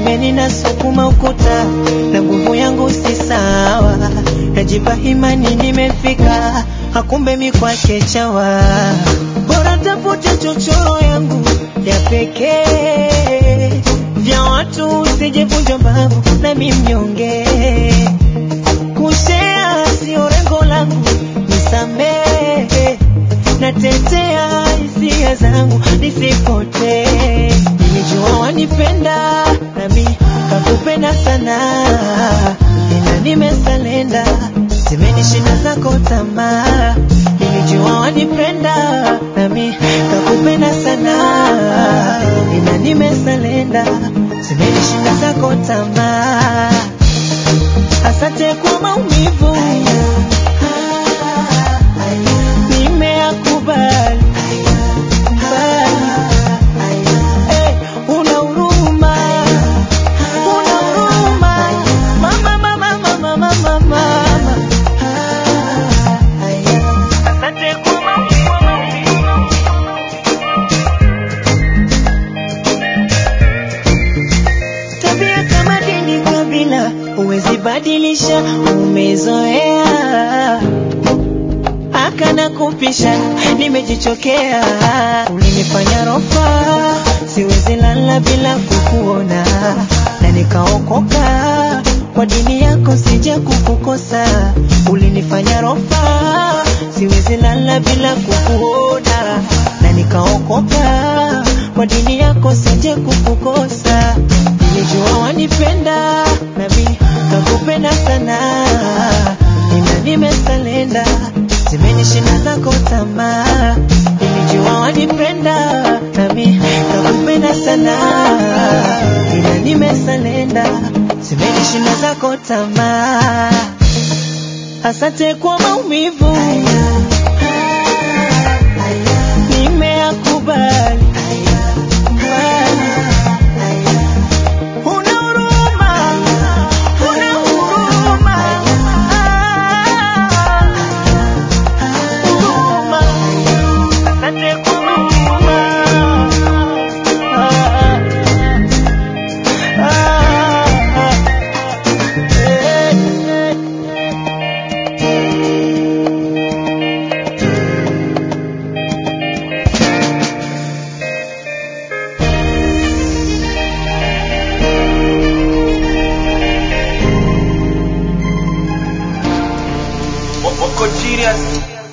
pembeni nasukuma ukuta na nguvu yangu si sawa, najipa imani nimefika, hakumbe mi kwake chawa. Bora tafute chochoro yangu ya pekee, vya watu usijevunja mbavu nami mnyonge, kushea sio lengo langu, nisamehe natetea hisia zangu nisipotee. Nilijua wanipenda nami kakupenda sana, ila nimesalenda, zimenishinda zako tamaa. Nilijua wanipenda nami kakupenda sana, ila nimesalenda, zimenishinda zako tamaa. Asante kwa maumivu nimeyakubali. Eh, una huruma, una huruma. Mama, mama, mama, mama, mama. Asante kwa maumivu. Tabia kama dini kabila huwezi badilisha, umezoea akana kupisha, nimejichokea. Ulinifanya rofa, siwezi lala bila kukuona, na nikaokoka kwa dini yako, sija kukukosa. Ulinifanya rofa, siwezi lala bila kukuona, na nikaokoka kwa dini yako, sija kukukosa. Nilijua wanipenda, nami kakupenda sana, ila nimesalenda zimenishinda zako tamaa. Nilijua wanipenda, nami kakupenda sana, ila nimesalenda zimenishinda zako tamaa. Asante kwa maumivu nimeyakubali. Una huruma, una huruma. Huruma. Asante kwa huruma. Ah, ah, ah. Eh, eh. Wako serious